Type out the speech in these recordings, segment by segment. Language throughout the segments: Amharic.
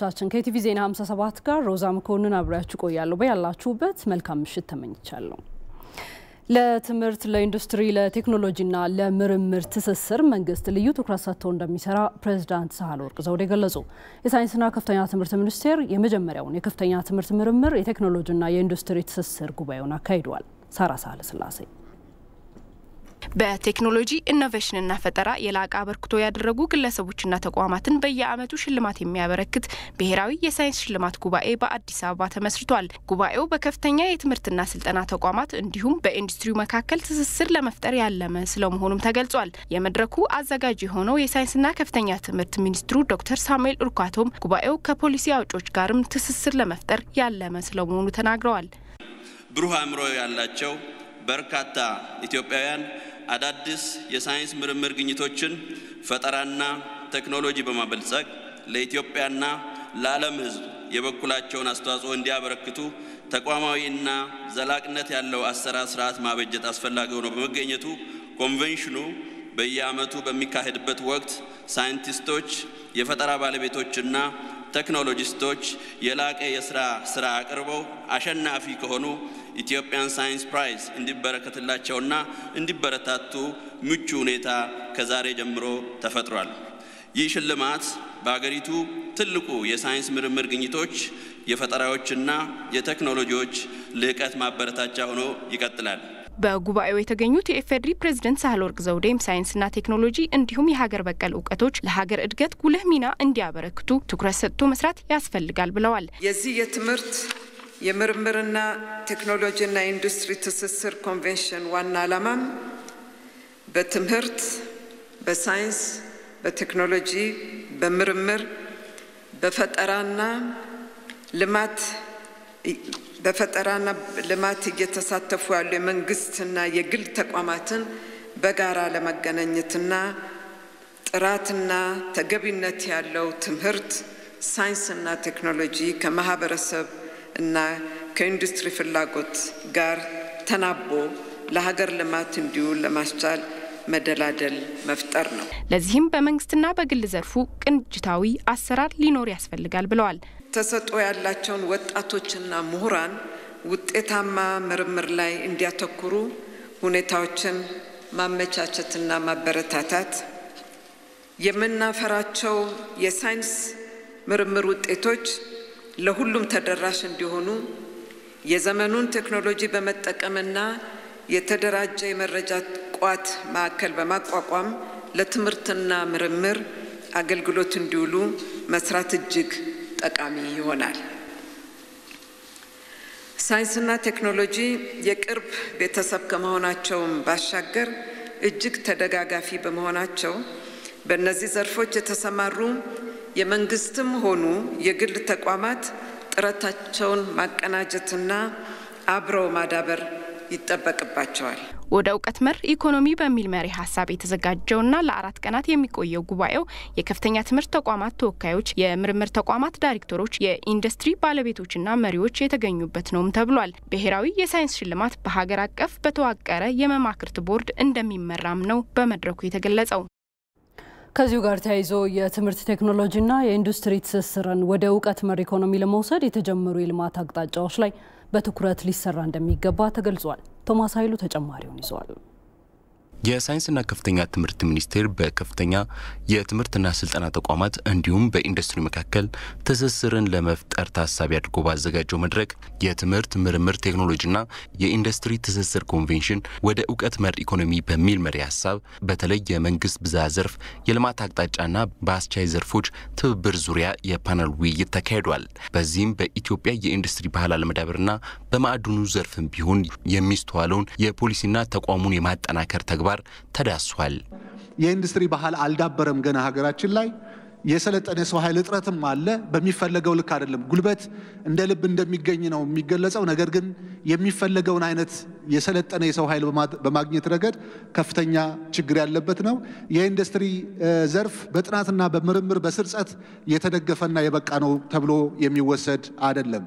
ተመልካቾቻችን ከኢቲቪ ዜና 57 ጋር ሮዛ መኮንን አብሬያችሁ ቆያለሁ። በያላችሁበት መልካም ምሽት ተመኝቻለሁ። ለትምህርት፣ ለኢንዱስትሪ፣ ለቴክኖሎጂና ለምርምር ትስስር መንግስት ልዩ ትኩረት ሰጥቶ እንደሚሰራ ፕሬዚዳንት ሳህለወርቅ ዘውዴ ገለጹ። የሳይንስና ከፍተኛ ትምህርት ሚኒስቴር የመጀመሪያውን የከፍተኛ ትምህርት ምርምር፣ የቴክኖሎጂና የኢንዱስትሪ ትስስር ጉባኤውን አካሂደዋል። ሳራ ሳህለ ስላሴ በቴክኖሎጂ ኢኖቬሽንና ፈጠራ የላቀ አበርክቶ ያደረጉ ግለሰቦችና ተቋማትን በየዓመቱ ሽልማት የሚያበረክት ብሔራዊ የሳይንስ ሽልማት ጉባኤ በአዲስ አበባ ተመስርቷል። ጉባኤው በከፍተኛ የትምህርትና ስልጠና ተቋማት እንዲሁም በኢንዱስትሪው መካከል ትስስር ለመፍጠር ያለመ ስለመሆኑም ተገልጿል። የመድረኩ አዘጋጅ የሆነው የሳይንስና ከፍተኛ ትምህርት ሚኒስትሩ ዶክተር ሳሙኤል ኡርኳቶም ጉባኤው ከፖሊሲ አውጮች ጋርም ትስስር ለመፍጠር ያለመ ስለመሆኑ ተናግረዋል። ብሩህ አእምሮ ያላቸው በርካታ ኢትዮጵያውያን አዳዲስ የሳይንስ ምርምር ግኝቶችን ፈጠራና ቴክኖሎጂ በማበልጸግ ለኢትዮጵያና ለዓለም ሕዝብ የበኩላቸውን አስተዋጽኦ እንዲያበረክቱ ተቋማዊና ዘላቅነት ያለው አሰራር ስርዓት ማበጀት አስፈላጊ ሆኖ በመገኘቱ ኮንቬንሽኑ በየዓመቱ በሚካሄድበት ወቅት ሳይንቲስቶች፣ የፈጠራ ባለቤቶችና ቴክኖሎጂስቶች የላቀ የስራ ስራ አቅርበው አሸናፊ ከሆኑ ኢትዮጵያን ሳይንስ ፕራይዝ እንዲበረከትላቸውና እንዲበረታቱ ምቹ ሁኔታ ከዛሬ ጀምሮ ተፈጥሯል። ይህ ሽልማት በአገሪቱ ትልቁ የሳይንስ ምርምር ግኝቶች፣ የፈጠራዎችና የቴክኖሎጂዎች ልዕቀት ማበረታቻ ሆኖ ይቀጥላል። በጉባኤው የተገኙት የኢፌዴሪ ፕሬዝደንት ሳህለወርቅ ዘውዴም ሳይንስና ቴክኖሎጂ እንዲሁም የሀገር በቀል እውቀቶች ለሀገር እድገት ጉልህ ሚና እንዲያበረክቱ ትኩረት ሰጥቶ መስራት ያስፈልጋል ብለዋል። የዚህ የትምህርት የምርምርና ቴክኖሎጂና ኢንዱስትሪ ትስስር ኮንቬንሽን ዋና ዓላማም በትምህርት፣ በሳይንስ፣ በቴክኖሎጂ፣ በምርምር፣ በፈጠራና ልማት በፈጠራና ልማት እየተሳተፉ ያሉ የመንግስትና የግል ተቋማትን በጋራ ለማገናኘትና ጥራትና ተገቢነት ያለው ትምህርት፣ ሳይንስና ቴክኖሎጂ ከማህበረሰብ እና ከኢንዱስትሪ ፍላጎት ጋር ተናቦ ለሀገር ልማት እንዲውል ለማስቻል መደላደል መፍጠር ነው። ለዚህም በመንግስትና በግል ዘርፉ ቅንጅታዊ አሰራር ሊኖር ያስፈልጋል ብለዋል። ተሰጥኦ ያላቸውን ወጣቶችና ምሁራን ውጤታማ ምርምር ላይ እንዲያተኩሩ ሁኔታዎችን ማመቻቸትና ማበረታታት፣ የምናፈራቸው የሳይንስ ምርምር ውጤቶች ለሁሉም ተደራሽ እንዲሆኑ የዘመኑን ቴክኖሎጂ በመጠቀምና የተደራጀ የመረጃ ቋት ማዕከል በማቋቋም ለትምህርትና ምርምር አገልግሎት እንዲውሉ መስራት እጅግ ጠቃሚ ይሆናል። ሳይንስና ቴክኖሎጂ የቅርብ ቤተሰብ ከመሆናቸውም ባሻገር እጅግ ተደጋጋፊ በመሆናቸው በእነዚህ ዘርፎች የተሰማሩ የመንግስትም ሆኑ የግል ተቋማት ጥረታቸውን ማቀናጀትና አብረው ማዳበር ይጠበቅባቸዋል። ወደ እውቀት መር ኢኮኖሚ በሚል መሪ ሀሳብ የተዘጋጀውና ለአራት ቀናት የሚቆየው ጉባኤው የከፍተኛ ትምህርት ተቋማት ተወካዮች፣ የምርምር ተቋማት ዳይሬክተሮች፣ የኢንዱስትሪ ባለቤቶችና መሪዎች የተገኙበት ነውም ተብሏል። ብሔራዊ የሳይንስ ሽልማት በሀገር አቀፍ በተዋቀረ የመማክርት ቦርድ እንደሚመራም ነው በመድረኩ የተገለጸው። ከዚሁ ጋር ተያይዞ የትምህርት ቴክኖሎጂና የኢንዱስትሪ ትስስርን ወደ እውቀት መር ኢኮኖሚ ለመውሰድ የተጀመሩ የልማት አቅጣጫዎች ላይ በትኩረት ሊሰራ እንደሚገባ ተገልጿል። ቶማስ ኃይሉ ተጨማሪውን ይዘዋል። የሳይንስና ከፍተኛ ትምህርት ሚኒስቴር በከፍተኛ የትምህርትና ስልጠና ተቋማት እንዲሁም በኢንዱስትሪ መካከል ትስስርን ለመፍጠር ታሳቢ አድርጎ ባዘጋጀው መድረክ የትምህርት ምርምር ቴክኖሎጂና የኢንዱስትሪ ትስስር ኮንቬንሽን ወደ እውቀት መር ኢኮኖሚ በሚል መሪ ሀሳብ በተለይ የመንግስት ብዝሃ ዘርፍ የልማት አቅጣጫና በአስቻይ ዘርፎች ትብብር ዙሪያ የፓነል ውይይት ተካሂዷል። በዚህም በኢትዮጵያ የኢንዱስትሪ ባህል አለመዳበርና በማዕድኑ ዘርፍም ቢሆን የሚስተዋለውን የፖሊሲና ተቋሙን የማጠናከር ተግባር ተዳሷል። የኢንዱስትሪ ባህል አልዳበረም ገና ሀገራችን ላይ የሰለጠነ የሰው ኃይል እጥረትም አለ። በሚፈለገው ልክ አይደለም። ጉልበት እንደ ልብ እንደሚገኝ ነው የሚገለጸው። ነገር ግን የሚፈለገውን አይነት የሰለጠነ የሰው ኃይል በማግኘት ረገድ ከፍተኛ ችግር ያለበት ነው። የኢንዱስትሪ ዘርፍ በጥናትና በምርምር በስርጸት የተደገፈና የበቃ ነው ተብሎ የሚወሰድ አይደለም።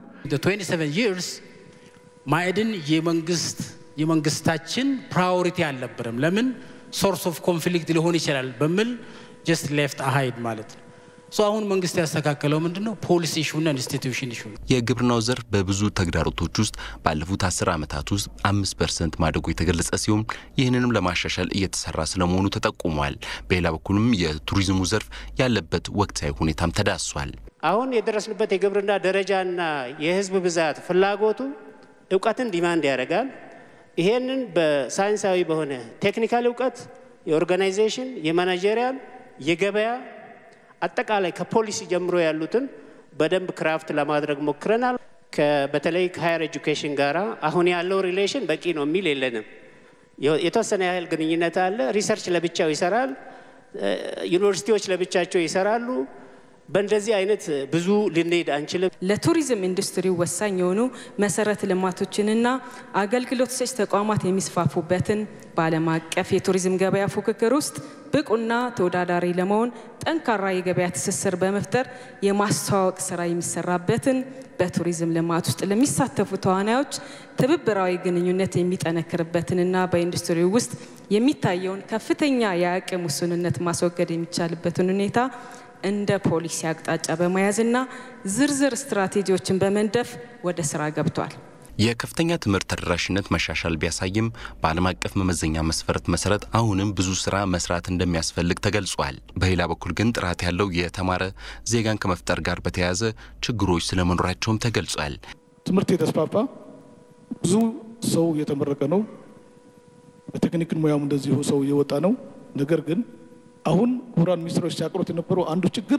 ማዕድን የመንግስት የመንግስታችን ፕራዮሪቲ አልነበረም። ለምን ሶርስ ኦፍ ኮንፍሊክት ሊሆን ይችላል በሚል ጀስት ሌፍት አሃይድ ማለት ነው። አሁን መንግስት ያስተካከለው ምንድን ነው? ፖሊሲ ኢሹና ኢንስቲትዩሽን ኢሹ ነው። የግብርናው ዘርፍ በብዙ ተግዳሮቶች ውስጥ ባለፉት አስር ዓመታት ውስጥ አምስት ፐርሰንት ማደጉ የተገለጸ ሲሆን ይህንንም ለማሻሻል እየተሰራ ስለመሆኑ ተጠቁሟል። በሌላ በኩልም የቱሪዝሙ ዘርፍ ያለበት ወቅታዊ ሁኔታም ተዳሷል። አሁን የደረስንበት የግብርና ደረጃና የህዝብ ብዛት ፍላጎቱ እውቀትን ዲማንድ ያደርጋል። ይሄንን በሳይንሳዊ በሆነ ቴክኒካል እውቀት የኦርጋናይዜሽን፣ የማናጀሪያል፣ የገበያ አጠቃላይ ከፖሊሲ ጀምሮ ያሉትን በደንብ ክራፍት ለማድረግ ሞክረናል። በተለይ ከሀየር ኤጁኬሽን ጋር አሁን ያለው ሪሌሽን በቂ ነው የሚል የለንም። የተወሰነ ያህል ግንኙነት አለ። ሪሰርች ለብቻው ይሰራል። ዩኒቨርሲቲዎች ለብቻቸው ይሰራሉ። በእንደዚህ አይነት ብዙ ልንሄድ አንችልም። ለቱሪዝም ኢንዱስትሪው ወሳኝ የሆኑ መሰረተ ልማቶችንና አገልግሎት ሰጭ ተቋማት የሚስፋፉበትን በዓለም አቀፍ የቱሪዝም ገበያ ፉክክር ውስጥ ብቁና ተወዳዳሪ ለመሆን ጠንካራ የገበያ ትስስር በመፍጠር የማስተዋወቅ ስራ የሚሰራበትን በቱሪዝም ልማት ውስጥ ለሚሳተፉ ተዋናዮች ትብብራዊ ግንኙነት የሚጠነክርበትንና በኢንዱስትሪው ውስጥ የሚታየውን ከፍተኛ የአቅም ውስንነት ማስወገድ የሚቻልበትን ሁኔታ እንደ ፖሊሲ አቅጣጫ በመያዝና ዝርዝር ስትራቴጂዎችን በመንደፍ ወደ ስራ ገብቷል። የከፍተኛ ትምህርት ተደራሽነት መሻሻል ቢያሳይም በዓለም አቀፍ መመዘኛ መስፈርት መሰረት አሁንም ብዙ ስራ መስራት እንደሚያስፈልግ ተገልጿል። በሌላ በኩል ግን ጥራት ያለው የተማረ ዜጋን ከመፍጠር ጋር በተያያዘ ችግሮች ስለመኖራቸውም ተገልጿል። ትምህርት የተስፋፋ ብዙ ሰው እየተመረቀ ነው። በቴክኒክን ሙያም እንደዚሁ ሰው እየወጣ ነው። ነገር ግን አሁን ክቡራን ሚኒስትሮች ሲያቀሩት የነበረው አንዱ ችግር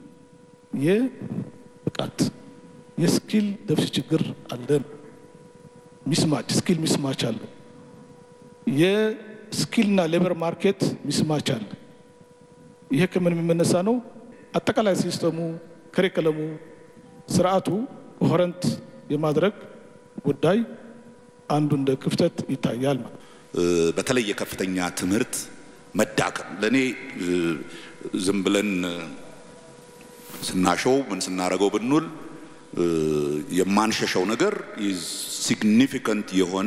የብቃት የስኪል ደፍስ ችግር አለን። ሚስማች ስኪል ሚስማች አለ። የስኪልና ሌበር ማርኬት ሚስማች አለ። ይሄ ከምን የሚመነሳ ነው? አጠቃላይ ሲስተሙ፣ ከሪከለሙ፣ ስርዓቱ ኮሄረንት የማድረግ ጉዳይ አንዱ እንደ ክፍተት ይታያል። በተለይ የከፍተኛ ትምህርት መዳከም ለእኔ ዝም ብለን ስናሸው ምን ስናደርገው ብንውል የማንሸሸው ነገር ሲግኒፊካንት የሆነ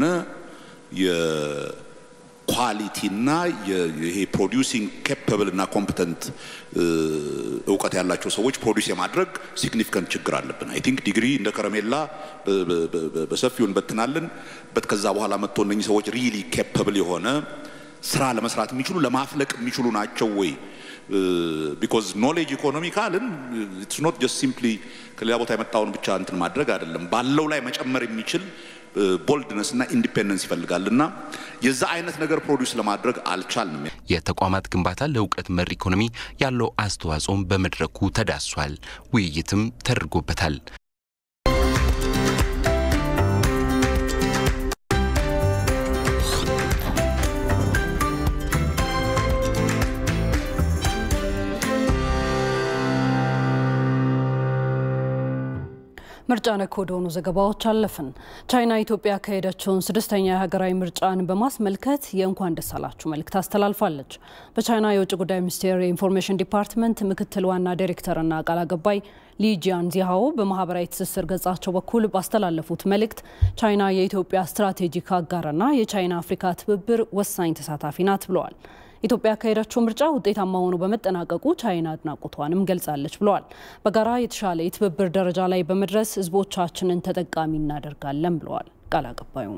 የኳሊቲና ይሄ ፕሮዲውሲንግ ኬፐብል እና ኮምፕተንት እውቀት ያላቸው ሰዎች ፕሮዲውስ የማድረግ ሲግኒፊካንት ችግር አለብን። አይ ቲንክ ዲግሪ እንደ ከረሜላ በሰፊው እንበትናለን በት ከዛ በኋላ መጥቶ እነኚህ ሰዎች ሪሊ ኬፐብል የሆነ ስራ ለመስራት የሚችሉ ለማፍለቅ የሚችሉ ናቸው ወይ? ቢኮዝ ኖሌጅ ኢኮኖሚ ካልን ኢትስ ኖት ጀስት ሲምፕሊ ከሌላ ቦታ የመጣውን ብቻ እንትን ማድረግ አይደለም። ባለው ላይ መጨመር የሚችል ቦልድነስ እና ኢንዲፔንደንስ ይፈልጋል እና የዛ አይነት ነገር ፕሮዲውስ ለማድረግ አልቻልንም። የተቋማት ግንባታ ለእውቀት መር ኢኮኖሚ ያለው አስተዋጽኦም በመድረኩ ተዳሷል። ውይይትም ተደርጎበታል። ምርጫ ነክ ወደሆኑ ዘገባዎች አለፍን። ቻይና ኢትዮጵያ ያካሄደችውን ስድስተኛ የሀገራዊ ምርጫን በማስመልከት የእንኳን ደስ አላችሁ መልእክት አስተላልፋለች። በቻይና የውጭ ጉዳይ ሚኒስቴር የኢንፎርሜሽን ዲፓርትመንት ምክትል ዋና ዳይሬክተርና ቃል አቀባይ ሊጂያን ዚሃኦ በማህበራዊ ትስስር ገጻቸው በኩል ባስተላለፉት መልእክት ቻይና የኢትዮጵያ ስትራቴጂክ አጋርና የቻይና አፍሪካ ትብብር ወሳኝ ተሳታፊ ናት ብለዋል። ኢትዮጵያ ያካሄደችው ምርጫ ውጤታማ ሆኖ በመጠናቀቁ ቻይና አድናቆቷንም ገልጻለች ብለዋል። በጋራ የተሻለ የትብብር ደረጃ ላይ በመድረስ ህዝቦቻችንን ተጠቃሚ እናደርጋለን ብለዋል ቃል አቀባዩ።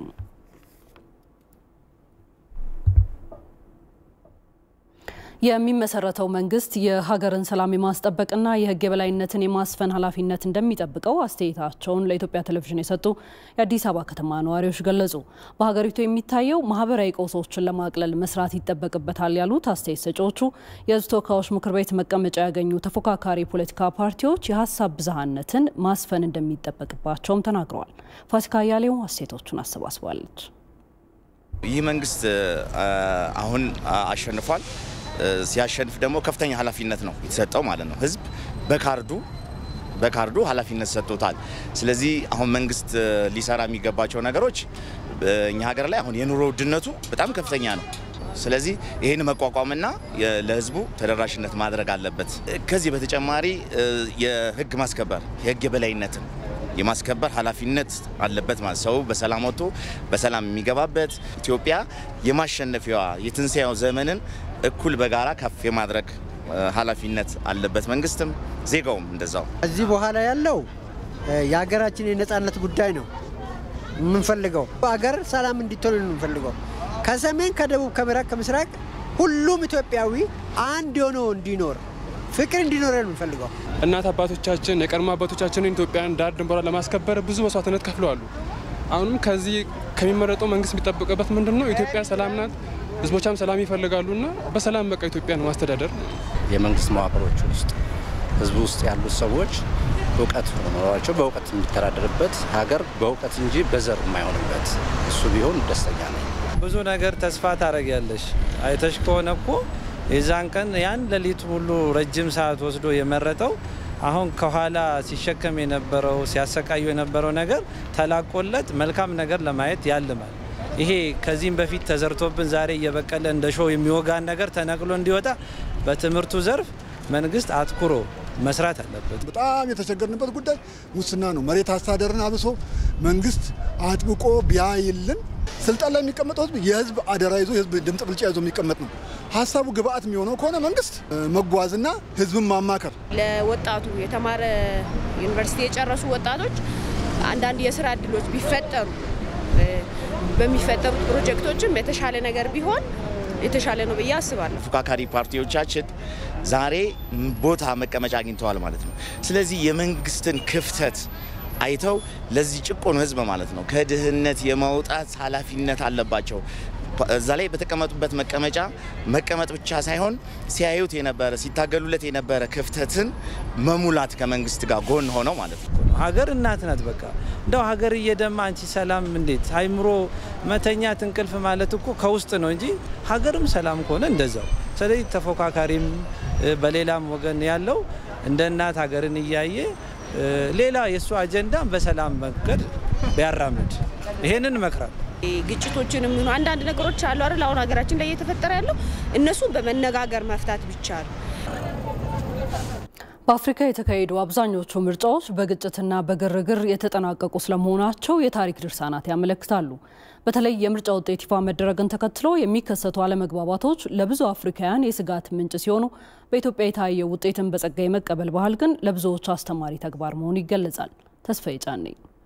የሚመሰረተው መንግስት የሀገርን ሰላም የማስጠበቅና የህግ የበላይነትን የማስፈን ኃላፊነት እንደሚጠብቀው አስተያየታቸውን ለኢትዮጵያ ቴሌቪዥን የሰጡ የአዲስ አበባ ከተማ ነዋሪዎች ገለጹ። በሀገሪቱ የሚታየው ማህበራዊ ቀውሶችን ለማቅለል መስራት ይጠበቅበታል ያሉት አስተያየት ሰጪዎቹ የህዝብ ተወካዮች ምክር ቤት መቀመጫ ያገኙ ተፎካካሪ የፖለቲካ ፓርቲዎች የሀሳብ ብዝሃነትን ማስፈን እንደሚጠበቅባቸውም ተናግረዋል። ፋሲካ አያሌው አስተያየቶቹን አሰባስባለች። ይህ መንግስት አሁን አሸንፏል። ሲያሸንፍ ደግሞ ከፍተኛ ኃላፊነት ነው የተሰጠው ማለት ነው። ህዝብ በካርዱ በካርዱ ኃላፊነት ሰጥቶታል። ስለዚህ አሁን መንግስት ሊሰራ የሚገባቸው ነገሮች እኛ ሀገር ላይ አሁን የኑሮ ውድነቱ በጣም ከፍተኛ ነው። ስለዚህ ይህን መቋቋምና ለህዝቡ ተደራሽነት ማድረግ አለበት። ከዚህ በተጨማሪ የህግ ማስከበር የህግ የበላይነትን የማስከበር ኃላፊነት አለበት ማለት ሰው በሰላም ወጥቶ በሰላም የሚገባበት ኢትዮጵያ የማሸነፊያዋ የትንሣኤው ዘመንን እኩል በጋራ ከፍ የማድረግ ኃላፊነት አለበት መንግስትም ዜጋውም እንደዛው። ከዚህ በኋላ ያለው የሀገራችን የነጻነት ጉዳይ ነው የምንፈልገው። ሀገር ሰላም እንዲትሆን ነው የምንፈልገው። ከሰሜን፣ ከደቡብ፣ ከምዕራብ፣ ከምስራቅ ሁሉም ኢትዮጵያዊ አንድ ሆኖ እንዲኖር ፍቅር እንዲኖር ነው የምንፈልገው። እናት አባቶቻችን የቀድሞ አባቶቻችንን ኢትዮጵያን ዳር ድንበሯን ለማስከበር ብዙ መስዋዕትነት ከፍለዋሉ። አሁንም ከዚህ ከሚመረጠው መንግስት የሚጠበቅበት ምንድን ነው? ኢትዮጵያ ሰላም ናት፣ ህዝቦቿም ሰላም ይፈልጋሉና በሰላም በቃ ኢትዮጵያን ማስተዳደር የመንግስት መዋቅሮች ውስጥ ህዝቡ ውስጥ ያሉት ሰዎች እውቀት ኖሯቸው በእውቀት የሚተዳደርበት ሀገር በእውቀት እንጂ በዘር የማይሆንበት እሱ ቢሆን ደስተኛ ነኝ። ብዙ ነገር ተስፋ ታደርጊያለሽ። አይተሽ ከሆነ እኮ የዛን ቀን ያን ሌሊት ሙሉ ረጅም ሰዓት ወስዶ የመረጠው አሁን ከኋላ ሲሸከም የነበረው ሲያሰቃዩ የነበረው ነገር ተላቆለት መልካም ነገር ለማየት ያልማል። ይሄ ከዚህም በፊት ተዘርቶብን ዛሬ እየበቀለ እንደ ሾው የሚወጋን ነገር ተነቅሎ እንዲወጣ በትምህርቱ ዘርፍ መንግስት አትኩሮ መስራት አለበት። በጣም የተቸገርንበት ጉዳይ ሙስና ነው። መሬት አስተዳደርን አብሶ መንግስት አጥብቆ ቢያይልን ስልጣን ላይ የሚቀመጠው ህዝብ የህዝብ አደራ ይዞ የህዝብ ድምፅ ብልጫ ይዞ የሚቀመጥ ነው። ሀሳቡ ግብአት የሚሆነው ከሆነ መንግስት መጓዝና ህዝብን ማማከር ለወጣቱ የተማረ ዩኒቨርሲቲ የጨረሱ ወጣቶች አንዳንድ የስራ እድሎች ቢፈጠሩ በሚፈጠሩት ፕሮጀክቶችም የተሻለ ነገር ቢሆን የተሻለ ነው ብዬ አስባለሁ። ተፎካካሪ ፓርቲዎቻችን ዛሬ ቦታ መቀመጫ አግኝተዋል ማለት ነው። ስለዚህ የመንግስትን ክፍተት አይተው ለዚህ ጭቆኑ ህዝብ ማለት ነው ከድህነት የማውጣት ኃላፊነት አለባቸው። እዛ ላይ በተቀመጡበት መቀመጫ መቀመጥ ብቻ ሳይሆን ሲያዩት የነበረ ሲታገሉለት የነበረ ክፍተትን መሙላት ከመንግስት ጋር ጎን ሆነው ማለት ነው። ሀገር እናት ናት። በቃ እንደው ሀገር እየደማ አንቺ ሰላም እንዴት አይምሮ መተኛት እንቅልፍ ማለት እኮ ከውስጥ ነው እንጂ ሀገርም ሰላም ከሆነ እንደዛው። ስለዚህ ተፎካካሪም በሌላም ወገን ያለው እንደ እናት ሀገርን እያየ ሌላ የእሱ አጀንዳን በሰላም መንገድ ቢያራምድ ይሄንን እመክራለሁ። ግጭቶችንም ይሁን አንዳንድ ነገሮች አሉ አይደል? አሁን ሀገራችን ላይ እየተፈጠረ ያለው እነሱን በመነጋገር መፍታት ቢቻል በአፍሪካ የተካሄዱ አብዛኞቹ ምርጫዎች በግጭትና በግርግር የተጠናቀቁ ስለመሆናቸው የታሪክ ድርሳናት ያመለክታሉ። በተለይ የምርጫ ውጤት ይፋ መደረግን ተከትሎ የሚከሰቱ አለመግባባቶች ለብዙ አፍሪካውያን የስጋት ምንጭ ሲሆኑ በኢትዮጵያ የታየው ውጤትን በጸጋ የመቀበል ባህል ግን ለብዙዎች አስተማሪ ተግባር መሆኑ ይገለጻል። ተስፋዬ ጫኔ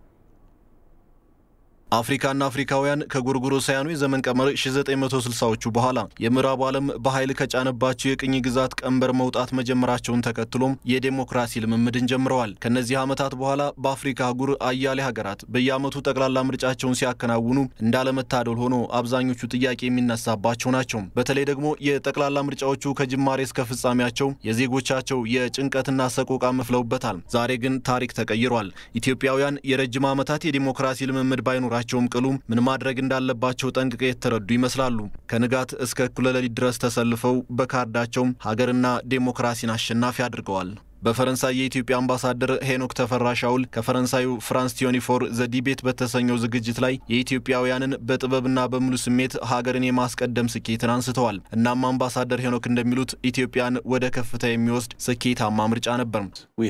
አፍሪካና አፍሪካውያን ከጎርጎሮሳውያኑ የዘመን ቀመር 1960ዎቹ በኋላ የምዕራቡ ዓለም በኃይል ከጫነባቸው የቅኝ ግዛት ቀንበር መውጣት መጀመራቸውን ተከትሎም የዴሞክራሲ ልምምድን ጀምረዋል። ከነዚህ ዓመታት በኋላ በአፍሪካ አህጉር አያሌ ሀገራት በየዓመቱ ጠቅላላ ምርጫቸውን ሲያከናውኑ እንዳለመታደል ሆኖ አብዛኞቹ ጥያቄ የሚነሳባቸው ናቸው። በተለይ ደግሞ የጠቅላላ ምርጫዎቹ ከጅማሬ እስከ ፍጻሜያቸው የዜጎቻቸው የጭንቀትና ሰቆቃ መፍለውበታል። ዛሬ ግን ታሪክ ተቀይሯል። ኢትዮጵያውያን የረጅም ዓመታት የዴሞክራሲ ልምምድ ባይኖራቸው ያላቸውም ቅሉ ምን ማድረግ እንዳለባቸው ጠንቅቀው የተረዱ ይመስላሉ። ከንጋት እስከ እኩለ ሌሊት ድረስ ተሰልፈው በካርዳቸው ሀገርና ዴሞክራሲን አሸናፊ አድርገዋል። በፈረንሳይ የኢትዮጵያ አምባሳደር ሄኖክ ተፈራ ሻውል ከፈረንሳዩ ፍራንስ ቲዮኒፎር ዘ ዲቤት በተሰኘው ዝግጅት ላይ የኢትዮጵያውያንን በጥበብና በሙሉ ስሜት ሀገርን የማስቀደም ስኬትን አንስተዋል። እናም አምባሳደር ሄኖክ እንደሚሉት ኢትዮጵያን ወደ ከፍታ የሚወስድ ስኬታማ ምርጫ ነበር።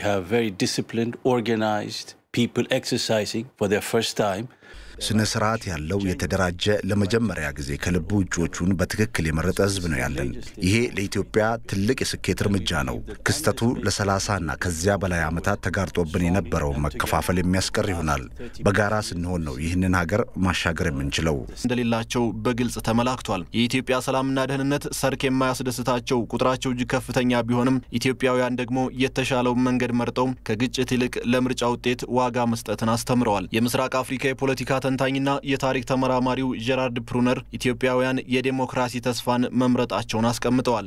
ስነ ስርዓት ያለው የተደራጀ ለመጀመሪያ ጊዜ ከልቡ እጩዎቹን በትክክል የመረጠ ህዝብ ነው ያለን። ይሄ ለኢትዮጵያ ትልቅ የስኬት እርምጃ ነው። ክስተቱ ለሰላሳ እና ከዚያ በላይ ዓመታት ተጋርጦብን የነበረውን መከፋፈል የሚያስቀር ይሆናል። በጋራ ስንሆን ነው ይህንን ሀገር ማሻገር የምንችለው። እንደሌላቸው በግልጽ ተመላክቷል። የኢትዮጵያ ሰላምና ደህንነት ሰርክ የማያስደስታቸው ቁጥራቸው እጅግ ከፍተኛ ቢሆንም ኢትዮጵያውያን ደግሞ የተሻለውን መንገድ መርጠው ከግጭት ይልቅ ለምርጫ ውጤት ዋጋ መስጠትን አስተምረዋል። የምስራቅ አፍሪካ የፖለቲካ ተንታኝና የታሪክ ተመራማሪው ጀራርድ ፕሩነር ኢትዮጵያውያን የዴሞክራሲ ተስፋን መምረጣቸውን አስቀምጠዋል።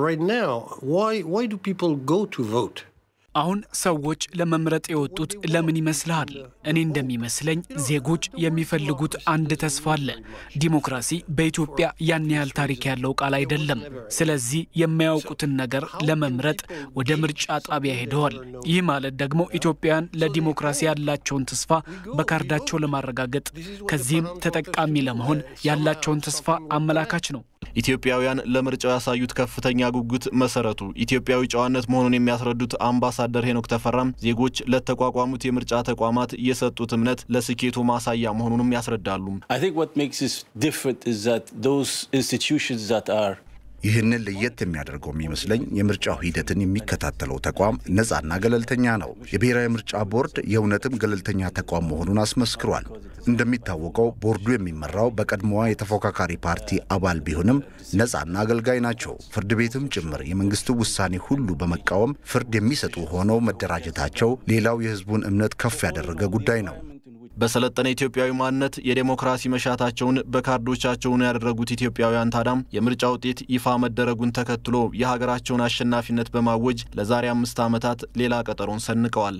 አሁን ሰዎች ለመምረጥ የወጡት ለምን ይመስልሃል? እኔ እንደሚመስለኝ ዜጎች የሚፈልጉት አንድ ተስፋ አለ። ዲሞክራሲ በኢትዮጵያ ያን ያህል ታሪክ ያለው ቃል አይደለም። ስለዚህ የማያውቁትን ነገር ለመምረጥ ወደ ምርጫ ጣቢያ ሄደዋል። ይህ ማለት ደግሞ ኢትዮጵያውያን ለዲሞክራሲ ያላቸውን ተስፋ በካርዳቸው ለማረጋገጥ ከዚህም ተጠቃሚ ለመሆን ያላቸውን ተስፋ አመላካች ነው። ኢትዮጵያውያን ለምርጫው ያሳዩት ከፍተኛ ጉጉት መሰረቱ ኢትዮጵያዊ ጨዋነት መሆኑን የሚያስረዱት አምባሳደር ሄኖክ ተፈራም ዜጎች ለተቋቋሙት የምርጫ ተቋማት የሰጡት እምነት ለስኬቱ ማሳያ መሆኑንም ያስረዳሉ። ይህንን ለየት የሚያደርገው የሚመስለኝ የምርጫው ሂደትን የሚከታተለው ተቋም ነፃና ገለልተኛ ነው። የብሔራዊ ምርጫ ቦርድ የእውነትም ገለልተኛ ተቋም መሆኑን አስመስክሯል። እንደሚታወቀው ቦርዱ የሚመራው በቀድሞዋ የተፎካካሪ ፓርቲ አባል ቢሆንም ነፃና አገልጋይ ናቸው። ፍርድ ቤትም ጭምር የመንግስቱ ውሳኔ ሁሉ በመቃወም ፍርድ የሚሰጡ ሆነው መደራጀታቸው ሌላው የህዝቡን እምነት ከፍ ያደረገ ጉዳይ ነው። በሰለጠነ ኢትዮጵያዊ ማንነት የዴሞክራሲ መሻታቸውን በካርዶቻቸውን ያደረጉት ኢትዮጵያውያን ታዳም የምርጫ ውጤት ይፋ መደረጉን ተከትሎ የሀገራቸውን አሸናፊነት በማወጅ ለዛሬ አምስት ዓመታት ሌላ ቀጠሮን ሰንቀዋል።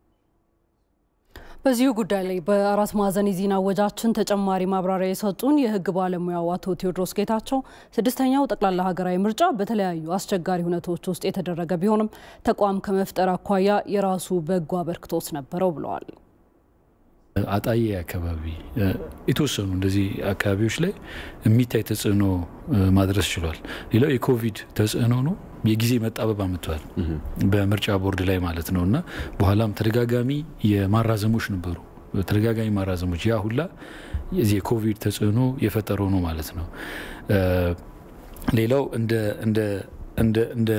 በዚሁ ጉዳይ ላይ በአራት ማዕዘን የዜና ወጃችን ተጨማሪ ማብራሪያ የሰጡን የህግ ባለሙያው አቶ ቴዎድሮስ ጌታቸው ስድስተኛው ጠቅላላ ሀገራዊ ምርጫ በተለያዩ አስቸጋሪ ሁነቶች ውስጥ የተደረገ ቢሆንም ተቋም ከመፍጠር አኳያ የራሱ በጎ አበርክቶት ነበረው ብለዋል። አጣዬ አካባቢ የተወሰኑ እንደዚህ አካባቢዎች ላይ የሚታይ ተጽዕኖ ማድረስ ችሏል። ሌላው የኮቪድ ተጽዕኖ ነው። የጊዜ መጣበብ አምጥቷል በምርጫ ቦርድ ላይ ማለት ነው እና በኋላም ተደጋጋሚ የማራዘሞች ነበሩ። ተደጋጋሚ ማራዘሞች ያ ሁላ የዚህ የኮቪድ ተጽዕኖ የፈጠረው ነው ማለት ነው። ሌላው እንደ እንደ እንደ እንደ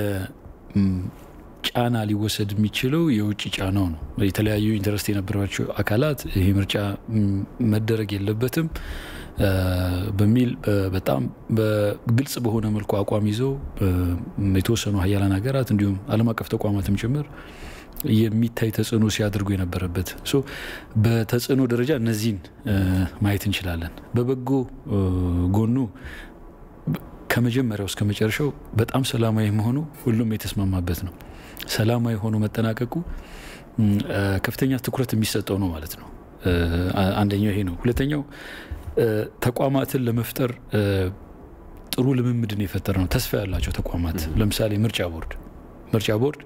ጫና ሊወሰድ የሚችለው የውጭ ጫናው ነው። የተለያዩ ኢንተረስት የነበራቸው አካላት ይህ ምርጫ መደረግ የለበትም በሚል በጣም በግልጽ በሆነ መልኩ አቋም ይዘው የተወሰኑ ሀያላን ሀገራት እንዲሁም ዓለም አቀፍ ተቋማትም ጭምር የሚታይ ተጽዕኖ ሲያደርጉ የነበረበት በተጽዕኖ ደረጃ እነዚህን ማየት እንችላለን። በበጎ ጎኑ ከመጀመሪያው እስከ መጨረሻው በጣም ሰላማዊ መሆኑ ሁሉም የተስማማበት ነው። ሰላማዊ ሆኖ መጠናቀቁ ከፍተኛ ትኩረት የሚሰጠው ነው ማለት ነው። አንደኛው ይሄ ነው። ሁለተኛው ተቋማትን ለመፍጠር ጥሩ ልምምድን የፈጠረ ነው። ተስፋ ያላቸው ተቋማት ለምሳሌ ምርጫ ቦርድ ምርጫ ቦርድ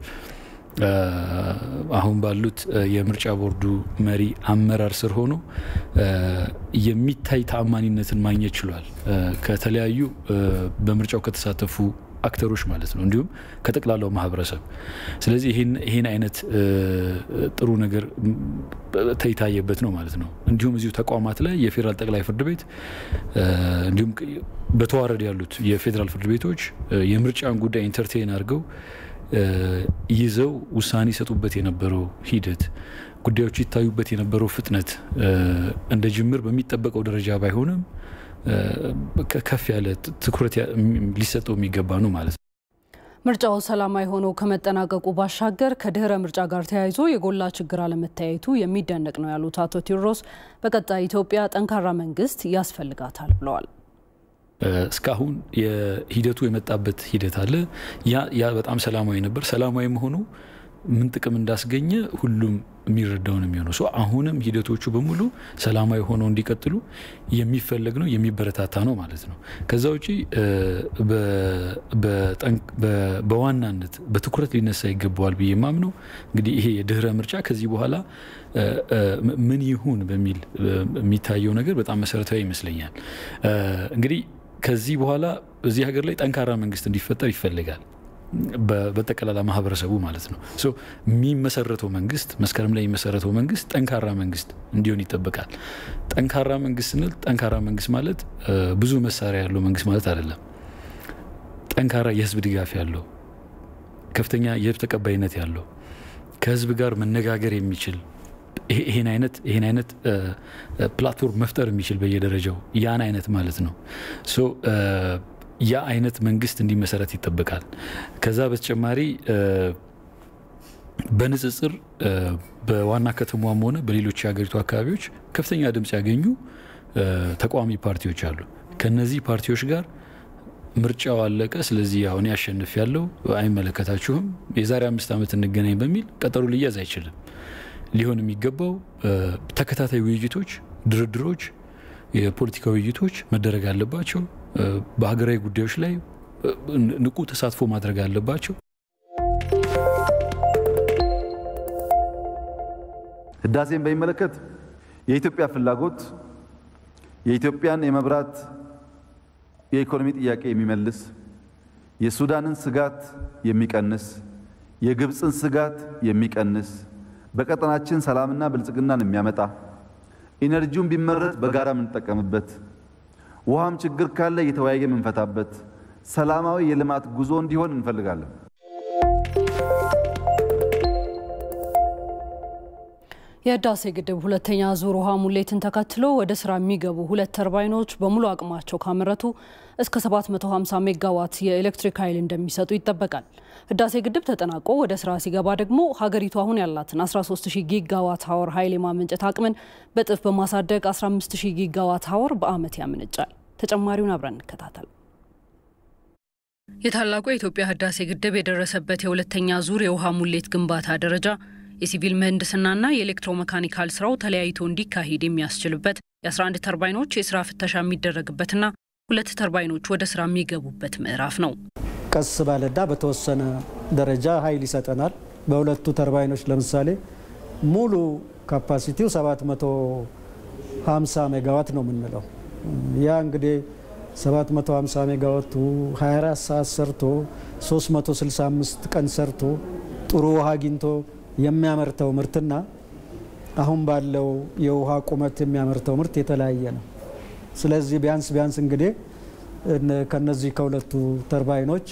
አሁን ባሉት የምርጫ ቦርዱ መሪ አመራር ስር ሆኖ የሚታይ ተአማኒነትን ማግኘት ችሏል። ከተለያዩ በምርጫው ከተሳተፉ አክተሮች ማለት ነው፣ እንዲሁም ከጠቅላላው ማህበረሰብ። ስለዚህ ይህን አይነት ጥሩ ነገር የታየበት ነው ማለት ነው። እንዲሁም እዚሁ ተቋማት ላይ የፌዴራል ጠቅላይ ፍርድ ቤት እንዲሁም በተዋረድ ያሉት የፌዴራል ፍርድ ቤቶች የምርጫን ጉዳይ ኢንተርቴን አድርገው ይዘው ውሳኔ ይሰጡበት የነበረው ሂደት ጉዳዮች ይታዩበት የነበረው ፍጥነት እንደ ጅምር በሚጠበቀው ደረጃ ባይሆንም ከፍ ያለ ትኩረት ሊሰጠው የሚገባ ነው ማለት ነው። ምርጫው ሰላማዊ ሆኖ ከመጠናቀቁ ባሻገር ከድህረ ምርጫ ጋር ተያይዞ የጎላ ችግር አለመታየቱ የሚደነቅ ነው ያሉት አቶ ቴዎድሮስ በቀጣይ ኢትዮጵያ ጠንካራ መንግስት ያስፈልጋታል ብለዋል። እስካሁን የሂደቱ የመጣበት ሂደት አለ። ያ በጣም ሰላማዊ ነበር። ሰላማዊ መሆኑ ምን ጥቅም እንዳስገኘ ሁሉም የሚረዳው ነው የሚሆነው። ሰው አሁንም ሂደቶቹ በሙሉ ሰላማዊ ሆነው እንዲቀጥሉ የሚፈለግ ነው የሚበረታታ ነው ማለት ነው። ከዛ ውጪ በዋናነት በትኩረት ሊነሳ ይገባዋል ብዬ የማምነው እንግዲህ ይሄ የድህረ ምርጫ ከዚህ በኋላ ምን ይሁን በሚል የሚታየው ነገር በጣም መሰረታዊ ይመስለኛል። እንግዲህ ከዚህ በኋላ በዚህ ሀገር ላይ ጠንካራ መንግስት እንዲፈጠር ይፈልጋል። በጠቅላላ ማህበረሰቡ ማለት ነው። የሚመሰረተው መንግስት መስከረም ላይ የሚመሰረተው መንግስት ጠንካራ መንግስት እንዲሆን ይጠበቃል። ጠንካራ መንግስት ስንል ጠንካራ መንግስት ማለት ብዙ መሳሪያ ያለው መንግስት ማለት አይደለም። ጠንካራ የህዝብ ድጋፍ ያለው፣ ከፍተኛ የህዝብ ተቀባይነት ያለው፣ ከህዝብ ጋር መነጋገር የሚችል ይሄን አይነት ይሄን አይነት ፕላትፎርም መፍጠር የሚችል በየደረጃው ያን አይነት ማለት ነው። ያ አይነት መንግስት እንዲመሰረት ይጠበቃል። ከዛ በተጨማሪ በንጽጽር በዋና ከተማዋም ሆነ በሌሎች የሀገሪቱ አካባቢዎች ከፍተኛ ድምፅ ያገኙ ተቃዋሚ ፓርቲዎች አሉ። ከነዚህ ፓርቲዎች ጋር ምርጫው አለቀ፣ ስለዚህ አሁን ያሸንፍ ያለው አይመለከታችሁም፣ የዛሬ አምስት ዓመት እንገናኝ በሚል ቀጠሮ ሊያዝ አይችልም። ሊሆን የሚገባው ተከታታይ ውይይቶች፣ ድርድሮች፣ የፖለቲካ ውይይቶች መደረግ አለባቸው። በሀገራዊ ጉዳዮች ላይ ንቁ ተሳትፎ ማድረግ አለባቸው። ህዳሴን በሚመለከት የኢትዮጵያ ፍላጎት የኢትዮጵያን የመብራት የኢኮኖሚ ጥያቄ የሚመልስ የሱዳንን ስጋት የሚቀንስ የግብፅን ስጋት የሚቀንስ በቀጠናችን ሰላምና ብልጽግናን የሚያመጣ ኢነርጂውን ቢመረት በጋራ የምንጠቀምበት ውሃም ችግር ካለ እየተወያየ የምንፈታበት ሰላማዊ የልማት ጉዞ እንዲሆን እንፈልጋለን። የህዳሴ ግድብ ሁለተኛ ዙር ውሃ ሙሌትን ተከትሎ ወደ ስራ የሚገቡ ሁለት ተርባይኖች በሙሉ አቅማቸው ካመረቱ እስከ 750 ሜጋዋት የኤሌክትሪክ ኃይል እንደሚሰጡ ይጠበቃል። ህዳሴ ግድብ ተጠናቆ ወደ ስራ ሲገባ ደግሞ ሀገሪቱ አሁን ያላትን 130 ጊጋዋት ሀወር ኃይል የማመንጨት አቅምን በጥፍ በማሳደግ 150 ጊጋዋት ሀወር በዓመት ያመነጫል። ተጨማሪውን አብረን እንከታተል። የታላቁ የኢትዮጵያ ህዳሴ ግድብ የደረሰበት የሁለተኛ ዙር የውሃ ሙሌት ግንባታ ደረጃ የሲቪል ምህንድስናና የኤሌክትሮሜካኒካል ስራው ተለያይቶ እንዲካሄድ የሚያስችልበት የ11 ተርባይኖች የስራ ፍተሻ የሚደረግበትና ሁለት ተርባይኖች ወደ ስራ የሚገቡበት ምዕራፍ ነው። ቀስ ባለና በተወሰነ ደረጃ ኃይል ይሰጠናል። በሁለቱ ተርባይኖች ለምሳሌ ሙሉ ካፓሲቲው 750 ሜጋዋት ነው የምንለው። ያ እንግዲህ 750 ሜጋዋቱ 24 ሰዓት ሰርቶ 365 ቀን ሰርቶ ጥሩ ውሃ አግኝቶ የሚያመርተው ምርትና አሁን ባለው የውሃ ቁመት የሚያመርተው ምርት የተለያየ ነው። ስለዚህ ቢያንስ ቢያንስ እንግዲህ ከነዚህ ከሁለቱ ተርባይኖች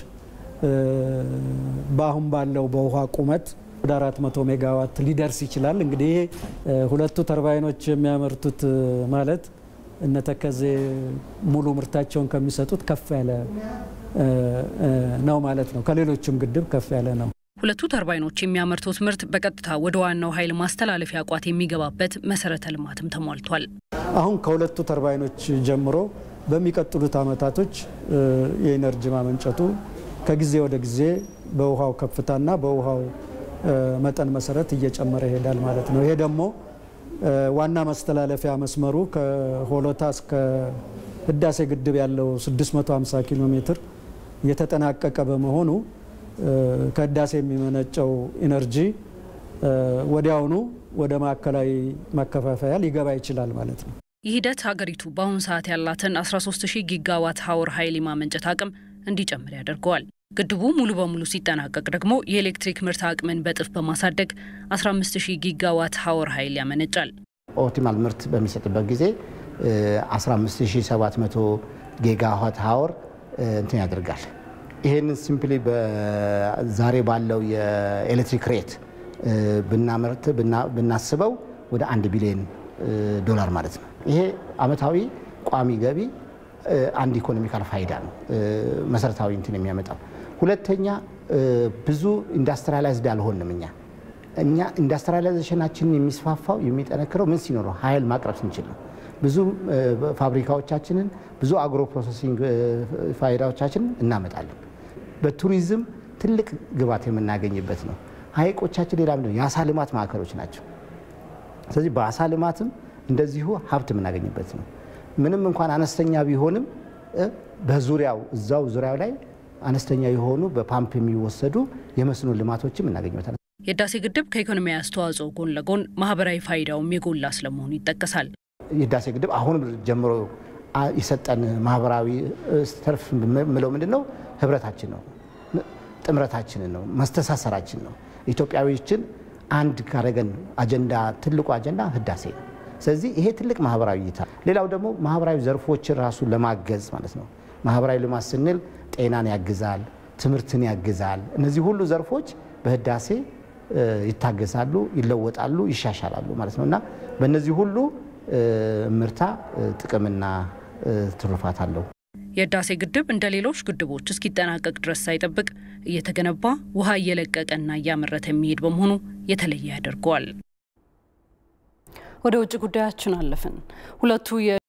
በአሁን ባለው በውሃ ቁመት ወደ 400 ሜጋዋት ሊደርስ ይችላል። እንግዲህ ይሄ ሁለቱ ተርባይኖች የሚያመርቱት ማለት እነተከዜ ሙሉ ምርታቸውን ከሚሰጡት ከፍ ያለ ነው ማለት ነው። ከሌሎችም ግድብ ከፍ ያለ ነው። ሁለቱ ተርባይኖች የሚያመርቱት ምርት በቀጥታ ወደ ዋናው ኃይል ማስተላለፊያ ቋት የሚገባበት መሰረተ ልማትም ተሟልቷል። አሁን ከሁለቱ ተርባይኖች ጀምሮ በሚቀጥሉት ዓመታቶች የኢነርጂ ማመንጨቱ ከጊዜ ወደ ጊዜ በውሃው ከፍታና በውሃው መጠን መሰረት እየጨመረ ይሄዳል ማለት ነው። ይሄ ደግሞ ዋና ማስተላለፊያ መስመሩ ከሆሎታ እስከ ህዳሴ ግድብ ያለው 650 ኪሎ ሜትር የተጠናቀቀ በመሆኑ ከህዳሴ የሚመነጨው ኢነርጂ ወዲያውኑ ወደ ማዕከላዊ ማከፋፈያ ሊገባ ይችላል ማለት ነው። ይህ ሂደት ሀገሪቱ በአሁኑ ሰዓት ያላትን 130 ጊጋዋት ሀወር ኃይል የማመንጨት አቅም እንዲጨምር ያደርገዋል። ግድቡ ሙሉ በሙሉ ሲጠናቀቅ ደግሞ የኤሌክትሪክ ምርት አቅምን በጥፍ በማሳደግ 150 ጊጋዋት ሀወር ኃይል ያመነጫል። ኦፕቲማል ምርት በሚሰጥበት ጊዜ 15700 ጊጋዋት ሀወር እንትን ያደርጋል። ይሄንን ሲምፕሊ ዛሬ ባለው የኤሌክትሪክ ሬት ብናመርት ብናስበው ወደ አንድ ቢሊዮን ዶላር ማለት ነው። ይሄ አመታዊ ቋሚ ገቢ አንድ ኢኮኖሚካል ፋይዳ ነው መሰረታዊ እንትን የሚያመጣው። ሁለተኛ ብዙ ኢንዱስትሪያላይዝድ አልሆንም እኛ እኛ ኢንዱስትሪያላይዜሽናችንን የሚስፋፋው የሚጠነክረው ምን ሲኖረው ኃይል ማቅረብ ስንችል ነው። ብዙ ፋብሪካዎቻችንን ብዙ አግሮ ፕሮሰሲንግ ፋይዳዎቻችንን እናመጣለን። በቱሪዝም ትልቅ ግባት የምናገኝበት ነው። ሀይቆቻችን ሌላ ምንድነው የአሳ ልማት ማዕከሎች ናቸው። ስለዚህ በአሳ ልማትም እንደዚሁ ሀብት የምናገኝበት ነው። ምንም እንኳን አነስተኛ ቢሆንም በዙሪያው እዛው ዙሪያው ላይ አነስተኛ የሆኑ በፓምፕ የሚወሰዱ የመስኖ ልማቶችም እናገኝበታል። የህዳሴ ግድብ ከኢኮኖሚያዊ አስተዋጽኦ ጎን ለጎን ማህበራዊ ፋይዳውም የጎላ ስለመሆኑ ይጠቀሳል። የህዳሴ ግድብ አሁን ጀምሮ የሰጠን ማህበራዊ ተርፍ ምለው ምንድን ነው? ህብረታችን ነው፣ ጥምረታችንን ነው፣ መስተሳሰራችን ነው። ኢትዮጵያዊዎችን አንድ ካረገን አጀንዳ ትልቁ አጀንዳ ህዳሴ ነው። ስለዚህ ይሄ ትልቅ ማህበራዊ እይታ። ሌላው ደግሞ ማህበራዊ ዘርፎችን ራሱ ለማገዝ ማለት ነው። ማህበራዊ ልማት ስንል ጤናን ያግዛል፣ ትምህርትን ያግዛል። እነዚህ ሁሉ ዘርፎች በህዳሴ ይታገዛሉ፣ ይለወጣሉ፣ ይሻሻላሉ ማለት ነው እና በእነዚህ ሁሉ ምርታ ጥቅምና ትሩፋት አለው። የህዳሴ ግድብ እንደ ሌሎች ግድቦች እስኪጠናቀቅ ድረስ ሳይጠብቅ እየተገነባ ውሃ እየለቀቀና እያመረተ የሚሄድ በመሆኑ የተለየ ያደርገዋል። ወደ ውጭ ጉዳያችን አለፍን። ሁለቱ